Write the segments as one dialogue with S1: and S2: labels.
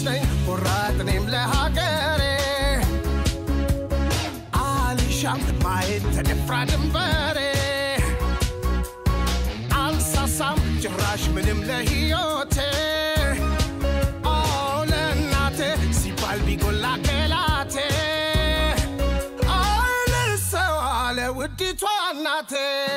S1: ነኝ ቆራጥ እኔም ለሀገሬ አልሻም ማየት ተደፍራ ድንበሬ አልሳሳም ጭራሽ ምንም ለሕይወቴ ኦ ለእናቴ ሲባል ቢጎላ ገላቴ አልሰዋ ለውዲቷ እናቴ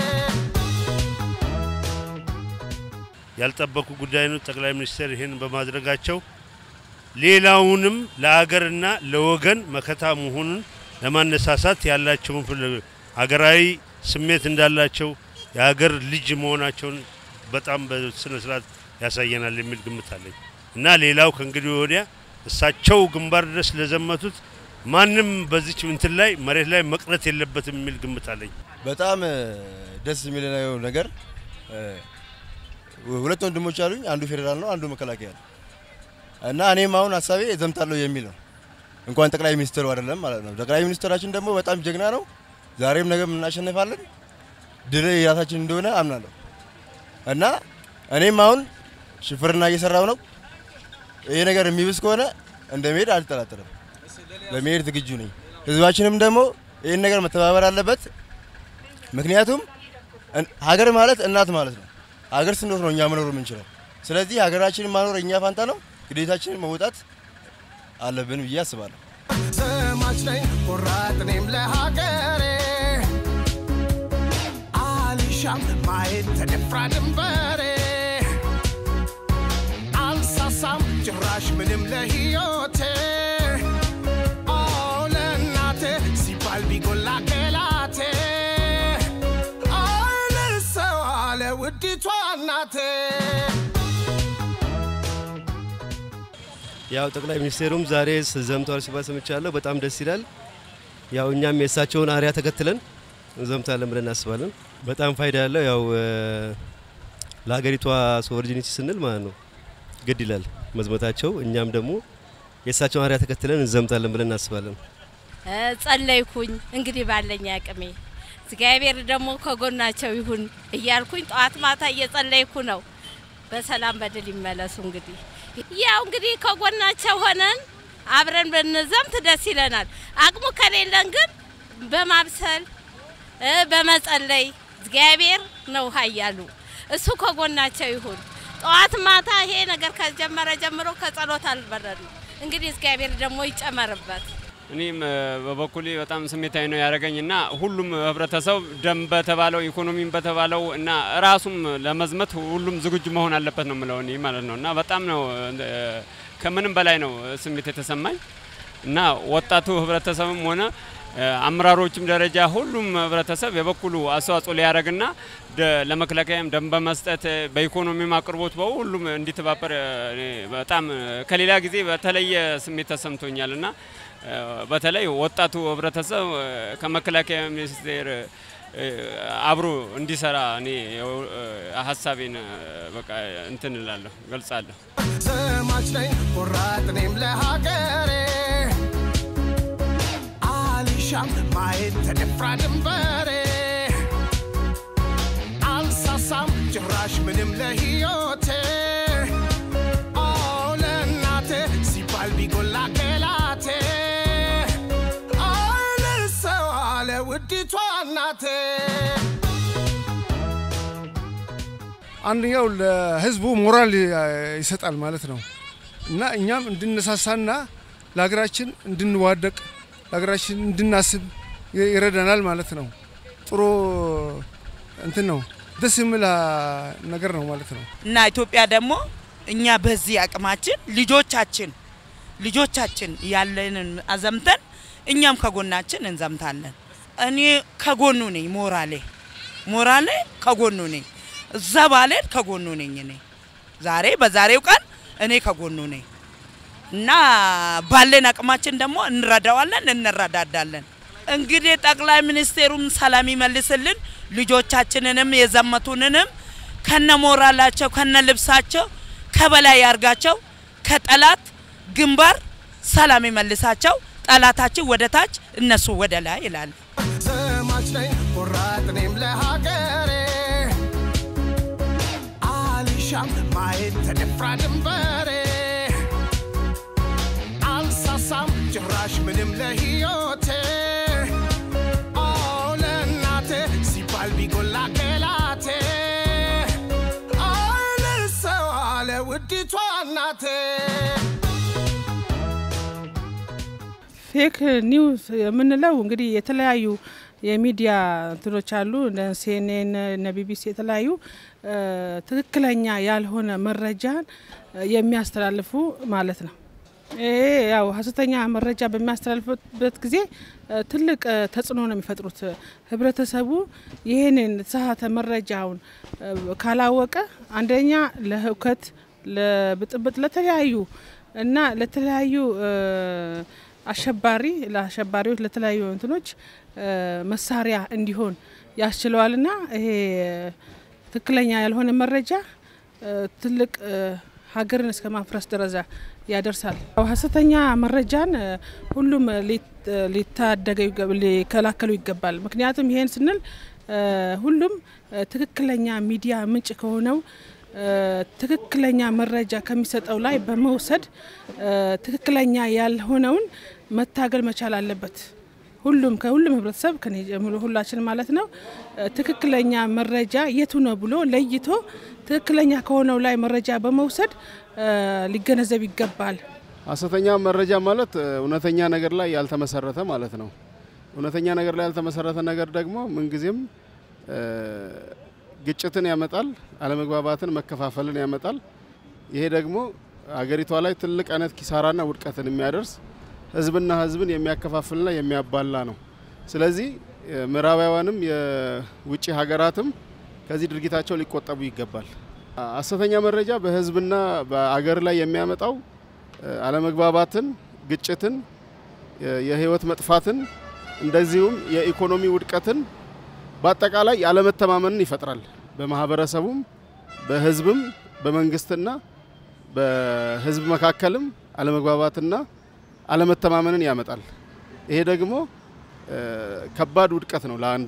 S2: ያልጠበቁ ጉዳይ ነው። ጠቅላይ ሚኒስትር ይህን በማድረጋቸው ሌላውንም ለሀገርና ለወገን መከታ መሆኑን ለማነሳሳት ያላቸውን ፍል- ሀገራዊ ስሜት እንዳላቸው የሀገር ልጅ መሆናቸውን በጣም በስነ ስርዓት ያሳየናል የሚል ግምት አለኝ እና ሌላው ከእንግዲህ ወዲያ እሳቸው ግንባር ድረስ ለዘመቱት ማንም በዚች እንትን ላይ መሬት ላይ መቅረት የለበትም የሚል ግምት አለኝ።
S3: በጣም እ፣ ደስ የሚለው ነገር እ፣ ሁለት ወንድሞች አሉኝ። አንዱ ፌዴራል ነው፣ አንዱ መከላከያ ነው እና እኔም አሁን ሀሳቤ ዘምታለሁ የሚል ነው። እንኳን ጠቅላይ ሚኒስትሩ አይደለም ማለት ነው። ጠቅላይ ሚኒስትራችን ደግሞ በጣም ጀግና ነው። ዛሬም ነገም እናሸንፋለን። ድል የራሳችን እንደሆነ አምናለሁ እና እኔም አሁን ሽፍርና እየሰራው ነው። ይሄ ነገር የሚብስ ከሆነ እንደመሄድ አልጠራጠርም። ለመሄድ ዝግጁ ነኝ። ህዝባችንም ደግሞ ይህን ነገር መተባበር አለበት። ምክንያቱም እን- ሀገር ማለት እናት ማለት ነው። ሀገር ስንኖር ነው እኛ መኖር የምንችለው። ስለዚህ ሀገራችንን ማኖር እኛ ፋንታ ነው። ግዴታችንን መውጣት አለብን ብዬ አስባለሁ።
S1: ዘማች ነኝ ቆራጥ እኔም ለሀገሬ አልሻም ማየት ተደፍራ ድንበሬ አልሳሳም ጭራሽ ምንም ለሕይወቴ ኦ ለእናቴ ሲባል ቢጎላ ገላቴ አልሰዋ ለውዲቷ እናቴ
S4: ያው ጠቅላይ ሚኒስቴሩም ዛሬ ዘምተዋል ሲባል ሰምቻለሁ። በጣም ደስ ይላል። ያው እኛም የእሳቸውን አሪያ ተከትለን እንዘምታለን ብለን እናስባለን። በጣም ፋይዳ ያለው ያው እ፣ ለሀገሪቷ ሶቨርጂኒቲ ስንል ማለት ነው ግድ ይላል መዝመታቸው። እኛም ደግሞ የእሳቸውን አሪያ ተከትለን እንዘምታለን ብለን እናስባለን።
S5: እ፣ ጸለይኩኝ እንግዲህ ባለኝ አቅሜ እግዚአብሔር ደግሞ ከጎናቸው ይሁን እያልኩኝ ጠዋት ማታ እየጸለይኩ ነው። በሰላም በድል ይመለሱ። እንግዲህ ያው እንግዲህ ከጎናቸው ሆነን አብረን ብንዘምት ደስ ይለናል። አቅሙ ከሌለን ግን በማብሰል እ፣ በመጸለይ እግዚአብሔር ነው ኃያሉ እሱ ከጎናቸው ይሁን። ጠዋት ማታ ይሄ ነገር ከጀመረ ጀምሮ ከጸሎት አልበረድም። እንግዲህ እግዚአብሔር ደግሞ ይጨመርበት።
S6: እኔም እ፣ በበኩሌ በጣም ስሜታዊ ነው ያደረገኝ እና ሁሉም ህብረተሰብ ደም በተባለው ኢኮኖሚም በተባለው እና ራሱም ለመዝመት ሁሉም ዝግጁ መሆን አለበት ነው የምለው እኔ ማለት ነው እና በጣም ነው እ፣ ከምንም በላይ ነው ስሜት የተሰማኝ እና ወጣቱ ህብረተሰብም ሆነ እ፣ አመራሮችም ደረጃ ሁሉም ህብረተሰብ የበኩሉ አስተዋጽኦ ሊያደርግና ደ- ለመከላከያም ደም በመስጠት እ፣ በኢኮኖሚም አቅርቦት በሁሉም እንዲተባበር እ፣ እኔ በጣም እ፣ ከሌላ ጊዜ በተለየ ስሜት ተሰምቶኛል እና እ፣ በተለይ ወጣቱ ህብረተሰብ እ፣ ከመከላከያ ሚኒስቴር እ፣ አብሮ እንዲሰራ እኔ እ፣ ሀሳቤን እ፣ በቃ እንትን እላለሁ ገልጻለሁ።
S1: ዘማች ነኝ ቆራጥ እኔም ለሀገሬ አልሻም ማየት ተደፍራ ድንበሬ አልሳሳም ጭራሽ ምንም ለሕይወቴ ኦ ለእናቴ ሲባል ቢጎላ ገላቴ አልሰዋ ለውዲቷ እናቴ
S7: አንደኛው ለህዝቡ ሞራል ይሰጣል ማለት ነው እና እኛም እንድነሳሳና ለሀገራችን እንድንዋደቅ ለሀገራችን እንድናስብ ይ- ይረዳናል ማለት ነው። ጥሩ እንትን ነው፣ ደስ የሚል አ, ነገር ነው ማለት ነው።
S8: እና ኢትዮጵያ ደግሞ እኛ በዚህ አቅማችን ልጆቻችን ልጆቻችን ያለንን አዘምተን እኛም ከጎናችን እንዘምታለን። እኔ ከጎኑ ነኝ። ሞራሌ ሞራሌ ከጎኑ ነኝ። እዛ ባሌን ከጎኑ ነኝ። እኔ ዛሬ በዛሬው ቀን እኔ ከጎኑ ነኝ እና ባለን አቅማችን ደግሞ እንረዳዋለን፣ እንረዳዳለን። እንግዲህ ጠቅላይ ሚኒስቴሩም ሰላም ይመልስልን፣ ልጆቻችንንም የዘመቱንንም ከነ ሞራላቸው ከነ ልብሳቸው ከበላይ ያርጋቸው፣ ከጠላት ግንባር ሰላም ይመልሳቸው። ጠላታችን ወደ ታች፣ እነሱ ወደ ላይ ይላል።
S1: ዘማች ነኝ ቆራጥ እኔም ለሀገሬ አልሻም ማየት ተደፍራ ድንበሬ ጭራሽ ምንም ለህይወቴ ኦ ለእናቴ ሲባል ቢጎላ ገላቴ አልሰው አለ ውዲቷ እናቴ
S9: ፌክ ኒውስ የምንለው እንግዲህ የተለያዩ የሚዲያ እንትኖች አሉ እነ ሲኤንኤን እነ ቢቢሲ የተለያዩ እ፣ ትክክለኛ ያልሆነ መረጃን እ፣ የሚያስተላልፉ ማለት ነው። ይሄ ያው ሀሰተኛ መረጃ በሚያስተላልፉበት ጊዜ እ፣ ትልቅ እ፣ ተጽዕኖ ነው የሚፈጥሩት። ህብረተሰቡ ይህንን የተሳሳተ መረጃውን እ፣ ካላወቀ አንደኛ ለህውከት፣ ለብጥብጥ፣ ለተለያዩ እና ለተለያዩ እ፣ አሸባሪ ለአሸባሪዎች ለተለያዩ እንትኖች እ፣ መሳሪያ እንዲሆን ያስችለዋልና ይሄ ትክክለኛ ያልሆነ መረጃ እ፣ ትልቅ እ፣ ሀገርን እስከ ማፍረስ ደረጃ ያደርሳል። ያው ሀሰተኛ መረጃን እ፣ ሁሉም ሊት- ሊታደገው ይገ- ሊከላከሉ ይገባል። ምክንያቱም ይሄን ስንል እ፣ ሁሉም እ፣ ትክክለኛ ሚዲያ ምንጭ ከሆነው እ፣ ትክክለኛ መረጃ ከሚሰጠው ላይ በመውሰድ እ፣ ትክክለኛ ያልሆነውን መታገል መቻል አለበት። ሁሉም ከሁሉም ህብረተሰብ ከኔ ጀምሮ ሁላችን ማለት ነው እ፣ ትክክለኛ መረጃ የቱ ነው ብሎ ለይቶ ትክክለኛ ከሆነው ላይ መረጃ በመውሰድ እ፣ ሊገነዘብ ይገባል።
S10: ሀሰተኛ መረጃ ማለት እ፣ እውነተኛ ነገር ላይ ያልተመሰረተ ማለት ነው። እውነተኛ ነገር ላይ ያልተመሰረተ ነገር ደግሞ ምንጊዜም እ፣ ግጭትን ያመጣል፣ አለመግባባትን፣ መከፋፈልን ያመጣል። ይሄ ደግሞ አገሪቷ ላይ ትልቅ አይነት ኪሳራና ውድቀትን የሚያደርስ ህዝብና ህዝብን የሚያከፋፍልና የሚያባላ ነው። ስለዚህ እ፣ ምዕራባውያንም የውጭ ሀገራትም ከዚህ ድርጊታቸው ሊቆጠቡ ይገባል። ሀሰተኛ መረጃ በህዝብና በአገር ላይ የሚያመጣው እ፣ አለመግባባትን፣ ግጭትን፣ የ- የህይወት መጥፋትን እንደዚሁም የኢኮኖሚ ውድቀትን በአጠቃላይ ያለመተማመንን ይፈጥራል። በማህበረሰቡም በህዝብም በመንግስትና በህዝብ መካከልም አለመግባባትና አለመተማመንን ያመጣል። ይሄ ደግሞ እ፣ ከባድ ውድቀት ነው ለአንድ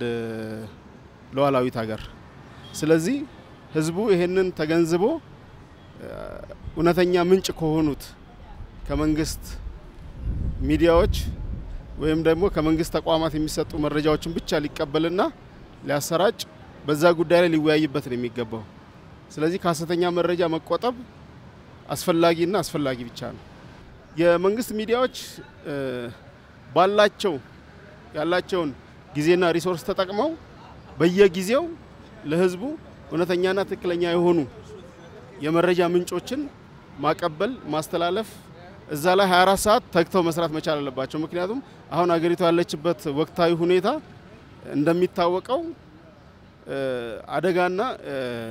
S10: ሉዓላዊት ሀገር። ስለዚህ ህዝቡ ይሄንን ተገንዝቦ እ፣ እውነተኛ ምንጭ ከሆኑት ከመንግስት ሚዲያዎች ወይም ደግሞ ከመንግስት ተቋማት የሚሰጡ መረጃዎችን ብቻ ሊቀበልና ሊያሰራጭ በዛ ጉዳይ ላይ ሊወያይበት ነው የሚገባው። ስለዚህ ከሀሰተኛ መረጃ መቆጠብ አስፈላጊና አስፈላጊ ብቻ ነው። የመንግስት ሚዲያዎች እ፣ ባላቸው ያላቸውን ጊዜና ሪሶርስ ተጠቅመው በየጊዜው ለህዝቡ እውነተኛና ትክክለኛ የሆኑ የመረጃ ምንጮችን ማቀበል፣ ማስተላለፍ እዛ ላይ 24 ሰዓት ተግተው መስራት መቻል አለባቸው። ምክንያቱም አሁን አገሪቷ ያለችበት ወቅታዊ ሁኔታ እንደሚታወቀው እ፣ አደጋና እ፣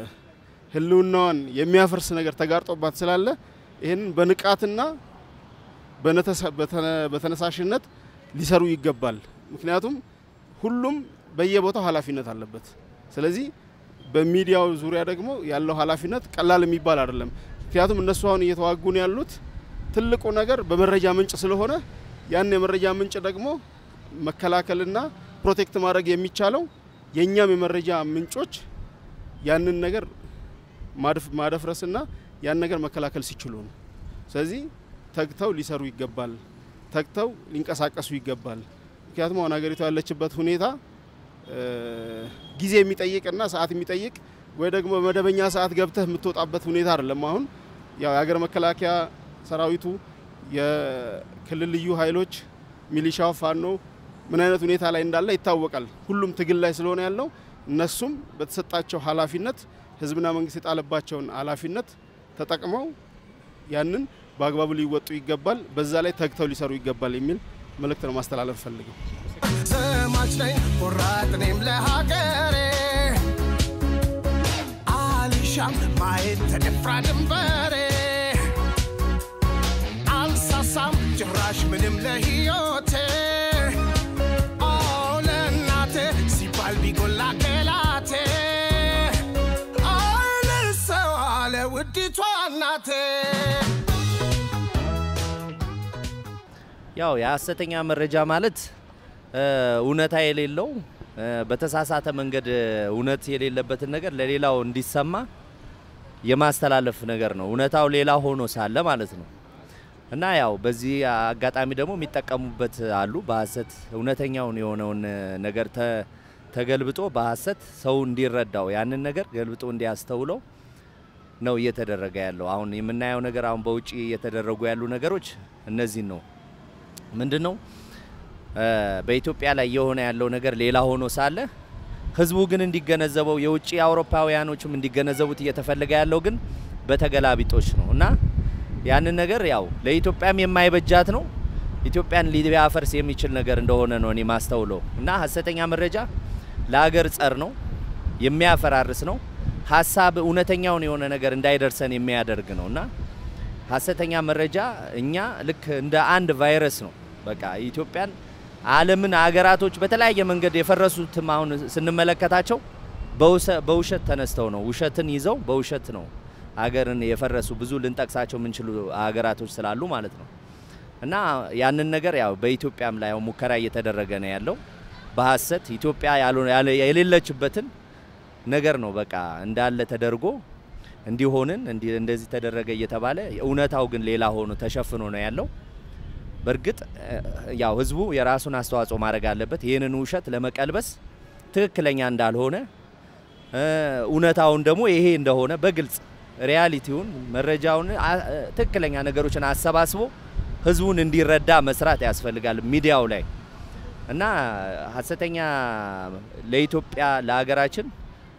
S10: ህልውናዋን የሚያፈርስ ነገር ተጋርጦባት ስላለ ይህንን በንቃትና በነተሳ- በተነ- በተነሳሽነት ሊሰሩ ይገባል። ምክንያቱም ሁሉም በየቦታው ኃላፊነት አለበት። ስለዚህ በሚዲያው ዙሪያ ደግሞ ያለው ኃላፊነት ቀላል የሚባል አይደለም። ምክንያቱም እነሱ አሁን እየተዋጉን ያሉት ትልቁ ነገር በመረጃ ምንጭ ስለሆነ ያን የመረጃ ምንጭ ደግሞ መከላከልና ፕሮቴክት ማድረግ የሚቻለው የእኛም የመረጃ ምንጮች ያንን ነገር ማድፍ- ማደፍረስና ያን ነገር መከላከል ሲችሉ ነው። ስለዚህ ተግተው ሊሰሩ ይገባል። ተግተው ሊንቀሳቀሱ ይገባል። ምክንያቱም አሁን ሀገሪቷ ያለችበት ሁኔታ እ፣ ጊዜ የሚጠይቅና ሰዓት የሚጠይቅ ወይ ደግሞ በመደበኛ ሰዓት ገብተህ የምትወጣበት ሁኔታ አይደለም። አሁን ያው የሀገር መከላከያ ሰራዊቱ፣ የክልል ልዩ ኃይሎች፣ ሚሊሻው፣ ፋኖ ምን አይነት ሁኔታ ላይ እንዳለ ይታወቃል። ሁሉም ትግል ላይ ስለሆነ ያለው እነሱም በተሰጣቸው ኃላፊነት ህዝብና መንግስት የጣለባቸውን ኃላፊነት ተጠቅመው ያንን በአግባቡ ሊወጡ ይገባል። በዛ ላይ ተግተው ሊሰሩ ይገባል የሚል መልእክት ነው ማስተላለፍ ፈልገው።
S1: ዘማች ነኝ ቆራጥ እኔም ለሀገሬ አልሻም ማየት ተደፍራ ድንበሬ አልሳሳም ጭራሽ ምንም ለህይወቴ ኦ ለእናቴ ሲባል ቢጎላ ገላቴ አልሰው አለ ውዲቷ እናቴ
S11: ያው የሀሰተኛ መረጃ ማለት እ፣ እውነታ የሌለው እ፣ በተሳሳተ መንገድ እ፣ እውነት የሌለበትን ነገር ለሌላው እንዲሰማ የማስተላለፍ ነገር ነው። እውነታው ሌላ ሆኖ ሳለ ማለት ነው። እና ያው በዚህ አጋጣሚ ደግሞ የሚጠቀሙበት አሉ። በሀሰት እውነተኛውን የሆነውን ነገር ተ- ተገልብጦ በሀሰት ሰው እንዲረዳው ያንን ነገር ገልብጦ እንዲያስተውለው ነው እየተደረገ ያለው። አሁን የምናየው ነገር አሁን በውጭ እየተደረጉ ያሉ ነገሮች እነዚህን ነው። ምንድን ነው እ፣ በኢትዮጵያ ላይ የሆነ ያለው ነገር ሌላ ሆኖ ሳለ ህዝቡ ግን እንዲገነዘበው የውጭ አውሮፓውያኖችም እንዲገነዘቡት እየተፈለገ ያለው ግን በተገላቢጦች ነው እና ያንን ነገር ያው ለኢትዮጵያም የማይበጃት ነው። ኢትዮጵያን ሊያፈርስ የሚችል ነገር እንደሆነ ነው እኔ ማስተውለው እና ሀሰተኛ መረጃ ለሀገር ጸር ነው፣ የሚያፈራርስ ነው። ሀሳብ እውነተኛውን የሆነ ነገር እንዳይደርሰን የሚያደርግ ነው እና ሀሰተኛ መረጃ እኛ ልክ እንደ አንድ ቫይረስ ነው። በቃ ኢትዮጵያን፣ ዓለምን፣ አገራቶች በተለያየ መንገድ የፈረሱትም አሁን ስንመለከታቸው በውሰ- በውሸት ተነስተው ነው። ውሸትን ይዘው በውሸት ነው አገርን የፈረሱ ብዙ ልንጠቅሳቸው የምንችሉ አገራቶች ስላሉ ማለት ነው። እና ያንን ነገር ያው በኢትዮጵያም ላይ ያው ሙከራ እየተደረገ ነው ያለው በሀሰት ኢትዮጵያ ያልሆነ- ያለ- የሌለችበትን ነገር ነው በቃ እንዳለ ተደርጎ እንዲሆንን እንዲ እንደዚህ ተደረገ እየተባለ እውነታው ግን ሌላ ሆኖ ተሸፍኖ ነው ያለው። በእርግጥ እ፣ ያው ህዝቡ የራሱን አስተዋጽኦ ማድረግ አለበት። ይህንን ውሸት ለመቀልበስ ትክክለኛ እንዳልሆነ እ፣ እውነታውን ደግሞ ይሄ እንደሆነ በግልጽ ሪያሊቲውን መረጃውን አ- እ፣ ትክክለኛ ነገሮችን አሰባስቦ ህዝቡን እንዲረዳ መስራት ያስፈልጋል ሚዲያው ላይ እና ሀሰተኛ ለኢትዮጵያ ለሀገራችን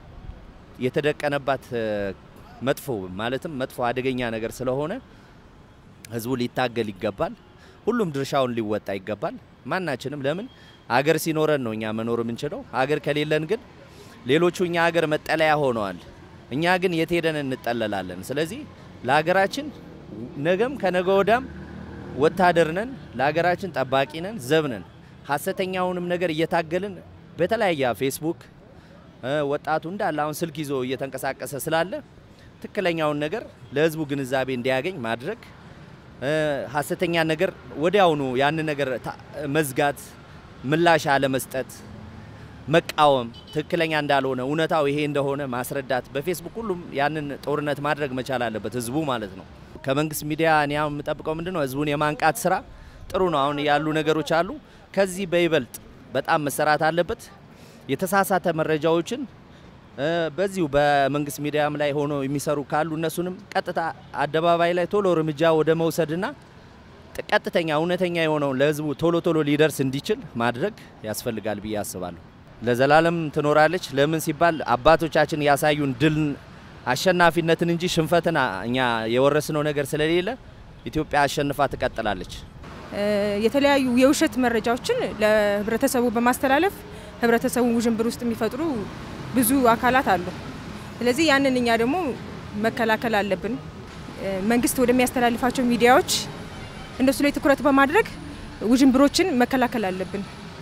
S11: የተደቀነባት እ፣ መጥፎ ማለትም መጥፎ አደገኛ ነገር ስለሆነ ህዝቡ ሊታገል ይገባል። ሁሉም ድርሻውን ሊወጣ ይገባል። ማናችንም ለምን አገር ሲኖረን ነው እኛ መኖር የምንችለው። አገር ከሌለን ግን ሌሎቹ እኛ ሀገር መጠለያ ሆነዋል። እኛ ግን የት ሄደን እንጠለላለን? ስለዚህ ለሀገራችን ነገም ከነገ ወዳም ወታደር ነን፣ ለሀገራችን ጠባቂ ነን፣ ዘብ ነን። ሀሰተኛውንም ነገር እየታገልን በተለያየ ፌስቡክ እ፣ ወጣቱ እንዳለ አሁን ስልክ ይዞ እየተንቀሳቀሰ ስላለ ትክክለኛውን ነገር ለህዝቡ ግንዛቤ እንዲያገኝ ማድረግ እ፣ ሀሰተኛ ነገር ወዲያውኑ ያንን ነገር ታ- መዝጋት፣ ምላሽ አለመስጠት፣ መቃወም ትክክለኛ እንዳልሆነ እውነታው ይሄ እንደሆነ ማስረዳት፣ በፌስቡክ ሁሉም ያንን ጦርነት ማድረግ መቻል አለበት ህዝቡ ማለት ነው። ከመንግስት ሚዲያ እኔ አሁን የምጠብቀው ምንድን ነው ህዝቡን የማንቃት ስራ ጥሩ ነው። አሁን ያሉ ነገሮች አሉ። ከዚህ በይበልጥ በጣም መሰራት አለበት። የተሳሳተ መረጃዎችን እ፣ በዚሁ በመንግስት ሚዲያም ላይ ሆኖ የሚሰሩ ካሉ እነሱንም ቀጥታ አደባባይ ላይ ቶሎ እርምጃ ወደ መውሰድና ጥ- ቀጥተኛ እውነተኛ የሆነውን ለህዝቡ ቶሎ ቶሎ ሊደርስ እንዲችል ማድረግ ያስፈልጋል ብዬ አስባለሁ። ለዘላለም ትኖራለች። ለምን ሲባል አባቶቻችን ያሳዩን ድል አሸናፊነትን እንጂ ሽንፈትን አ- እኛ የወረስነው ነገር ስለሌለ ኢትዮጵያ አሸንፋ ትቀጥላለች።
S12: እ፣ የተለያዩ የውሸት መረጃዎችን ለህብረተሰቡ በማስተላለፍ ህብረተሰቡን ውዥንብር ውስጥ የሚፈጥሩ ብዙ አካላት አሉ። ስለዚህ ያንን እኛ ደግሞ መከላከል አለብን። እ፣ መንግስት ወደሚያስተላልፋቸው ሚዲያዎች እነሱ ላይ ትኩረት በማድረግ ውዥንብሮችን መከላከል አለብን።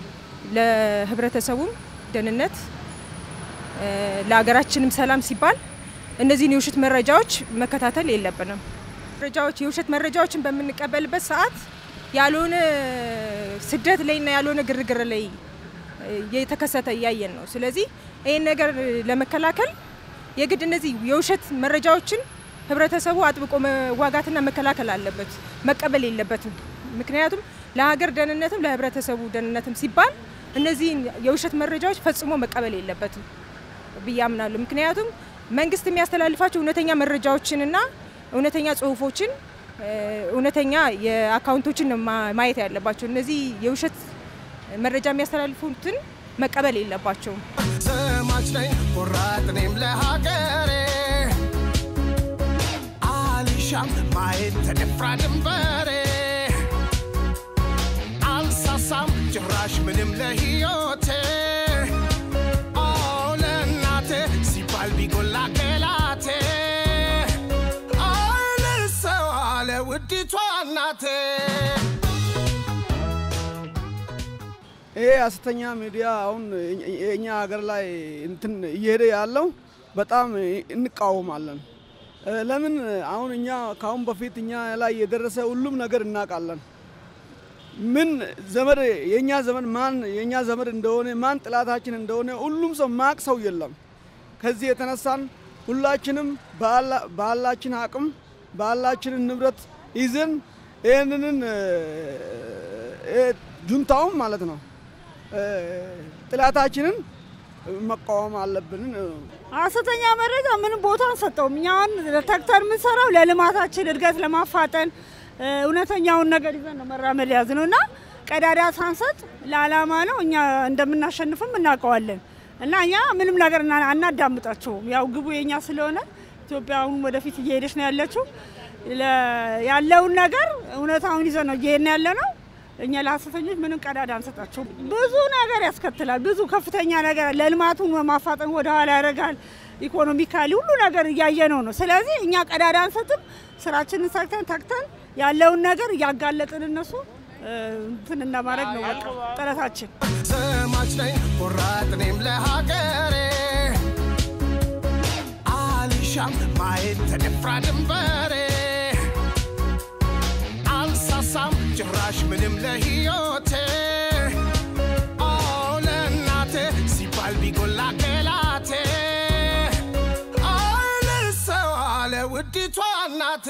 S12: ለህብረተሰቡም ደህንነት እ፣ ለሀገራችንም ሰላም ሲባል እነዚህን የውሸት መረጃዎች መከታተል የለብንም። መረጃዎች የውሸት መረጃዎችን በምንቀበልበት ሰዓት ያልሆነ ስደት ላይና ያልሆነ ግርግር ላይ እ፣ የተከሰተ እያየን ነው። ስለዚህ ይህን ነገር ለመከላከል የግድ እነዚህ የውሸት መረጃዎችን ህብረተሰቡ አጥብቆ መዋጋትና መከላከል አለበት፣ መቀበል የለበትም። ምክንያቱም ለሀገር ደህንነትም ለህብረተሰቡ ደህንነትም ሲባል እነዚህን የውሸት መረጃዎች ፈጽሞ መቀበል የለበትም ብዬ አምናለሁ። ምክንያቱም መንግስት የሚያስተላልፋቸው እውነተኛ መረጃዎችንና እውነተኛ ጽሁፎችን እ፣ እውነተኛ የአካውንቶችን ነው ማ- ማየት ያለባቸው። እነዚህ የውሸት መረጃ የሚያስተላልፉትን መቀበል የለባቸውም።
S1: ዘማች ነኝ ቆራጥ እኔም ለሀገሬ አልሻም ማየት ተደፍራ ድንበሬ አልሳሳም ጭራሽ ምንም ለህይወቴ ኦ ለእናቴ ሲባል ቢጎላ ገላቴ አልሰዋ ለውዲቷ እናቴ
S13: ይሄ ሀሰተኛ ሚዲያ አሁን የእኛ ሀገር ላይ እንትን እየሄደ ያለው በጣም እንቃወማለን። እ፣ ለምን አሁን እኛ ከአሁን በፊት እኛ ላይ የደረሰ ሁሉም ነገር እናውቃለን። ምን ዘመድ የእኛ ዘመድ ማን የእኛ ዘመድ እንደሆነ ማን ጥላታችን እንደሆነ ሁሉም ሰው ማቅ ሰው የለም። ከዚህ የተነሳን ሁላችንም ባላ- ባላችን አቅም ባላችንን ንብረት ይዘን ይህንን ጁንታውን ማለት ነው ጥላታችንን መቃወም አለብን።
S14: ሐሰተኛ መረጃ ምንም ቦታ አንሰጠውም። እኛ አሁን ተግተን የምንሰራው ለልማታችን እድገት ለማፋጠን እውነተኛውን ነገር ይዘን ነው መራመድ ያዝ ነው እና ቀዳዳ ሳንሰጥ ለዓላማ ነው። እኛ እንደምናሸንፍም እናውቀዋለን እና እኛ ምንም ነገር አናዳምጣቸውም። ያው ግቡ የኛ ስለሆነ ኢትዮጵያ አሁን ወደፊት እየሄደች ነው ያለችው። ያለውን ነገር እውነታውን ይዘን ነው እየሄድን ያለ ነው። እኛ ለሐሰተኞች ምንም ቀዳዳ አንሰጣቸው። ብዙ ነገር ያስከትላል። ብዙ ከፍተኛ ነገር ለልማቱን ማፋጠን ወደኋላ ያደርጋል። ኢኮኖሚካሊ ሁሉ ነገር እያየነው ነው። ስለዚህ እኛ ቀዳዳ አንሰጥም። ስራችንን ሰርተን ተግተን ያለውን ነገር እያጋለጥን እነሱ እንትን እንደማድረግ ነው በቃ ጥረታችን።
S1: ዘማች ነኝ ቆራጥ እኔም ለሀገሬ አልሻም ማየት ተደፍራ ድንበሬ አልሳሳም ጭራሽ ምንም ለህይወቴ ኦ ለእናቴ ሲባል ቢጎላ ገላቴ አልሰው አለ ውዲቷ እናቴ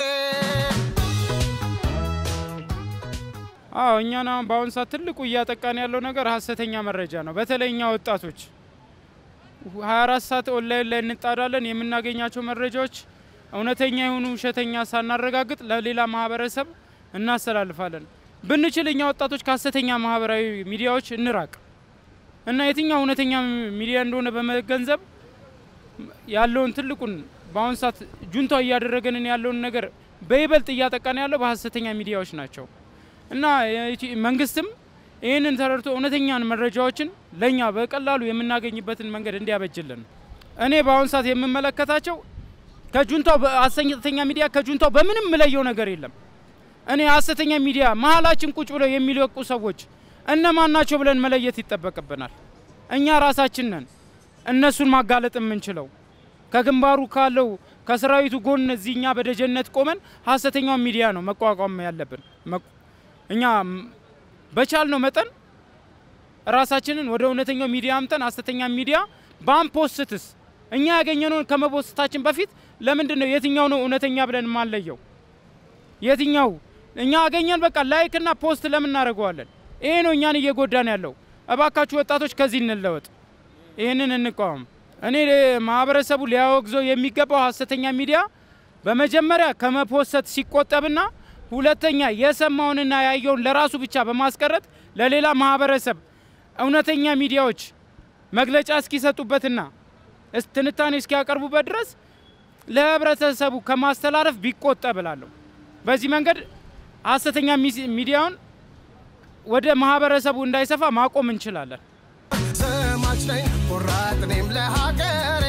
S15: አዎ እኛን አሁን በአሁኑ ሰዓት ትልቁ እያጠቃን ያለው ነገር ሀሰተኛ መረጃ ነው። በተለይ እኛ ወጣቶች 24 ሰዓት ኦንላይን ላይ እንጣዳለን። የምናገኛቸው መረጃዎች እውነተኛ የሆኑ ውሸተኛ ሳናረጋግጥ ለሌላ ማህበረሰብ እናስተላልፋለን። ብንችል እኛ ወጣቶች ከሀሰተኛ ማህበራዊ ሚዲያዎች እንራቅ እና የትኛው እውነተኛ ሚዲያ እንደሆነ በመገንዘብ ያለውን ትልቁን በአሁኑ ሰዓት ጁንታው እያደረገንን ያለውን ነገር በይበልጥ እያጠቃን ያለው በሀሰተኛ ሚዲያዎች ናቸው እና መንግስትም ይህንን ተረድቶ እውነተኛን መረጃዎችን ለእኛ በቀላሉ የምናገኝበትን መንገድ እንዲያበጅልን እኔ በአሁኑ ሰዓት የምመለከታቸው ከጁንታው ሀሰተኛ ሚዲያ ከጁንታው በምንም ምለየው ነገር የለም። እኔ ሀሰተኛ ሚዲያ መሀላችን ቁጭ ብለው የሚለቁ ሰዎች እነማን ናቸው ብለን መለየት ይጠበቅብናል። እኛ ራሳችን ነን እነሱን ማጋለጥ የምንችለው። ከግንባሩ ካለው ከሰራዊቱ ጎን እዚህ እኛ በደጀነት ቆመን ሀሰተኛውን ሚዲያ ነው መቋቋም ያለብን። እኛ በቻልነው መጠን ራሳችንን ወደ እውነተኛው ሚዲያ አምጠን ሀሰተኛ ሚዲያ ባንፖስትስ እኛ ያገኘነውን ከመፖስታችን በፊት ለምንድን ነው የትኛው ነው እውነተኛ ብለን ማንለየው? የትኛው እኛ አገኘን በቃ ላይክ እና ፖስት ለምን እናደርገዋለን? ይሄ ነው እኛን እየጎዳን ያለው። እባካችሁ ወጣቶች ከዚህ እንለወጥ፣ ይህንን እንቃወም። እኔ ማህበረሰቡ ሊያወግዘው የሚገባው ሀሰተኛ ሚዲያ በመጀመሪያ ከመፖሰት ሲቆጠብና ሁለተኛ የሰማውንና ያየውን ለራሱ ብቻ በማስቀረት ለሌላ ማህበረሰብ እውነተኛ ሚዲያዎች መግለጫ እስኪሰጡበትና ትንታኔ እስኪያቀርቡበት ድረስ ለህብረተሰቡ ከማስተላለፍ ቢቆጠብ እላለሁ። በዚህ መንገድ ሀሰተኛ ሚዲያውን ወደ ማህበረሰቡ እንዳይሰፋ ማቆም እንችላለን።
S1: ዘማች ነኝ ቆራጥ እኔም ለሀገሬ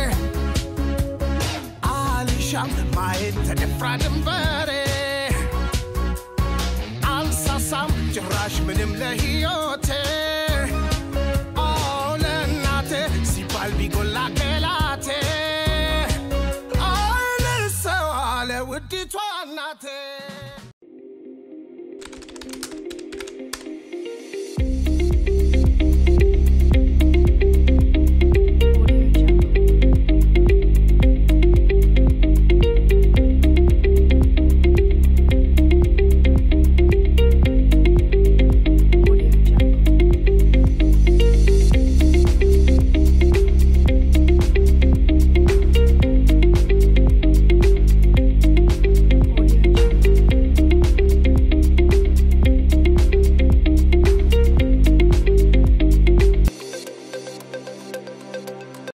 S1: አልሻም ማየት ተደፍራ ድንበሬ አልሳሳም ጭራሽ ምንም ለህይወት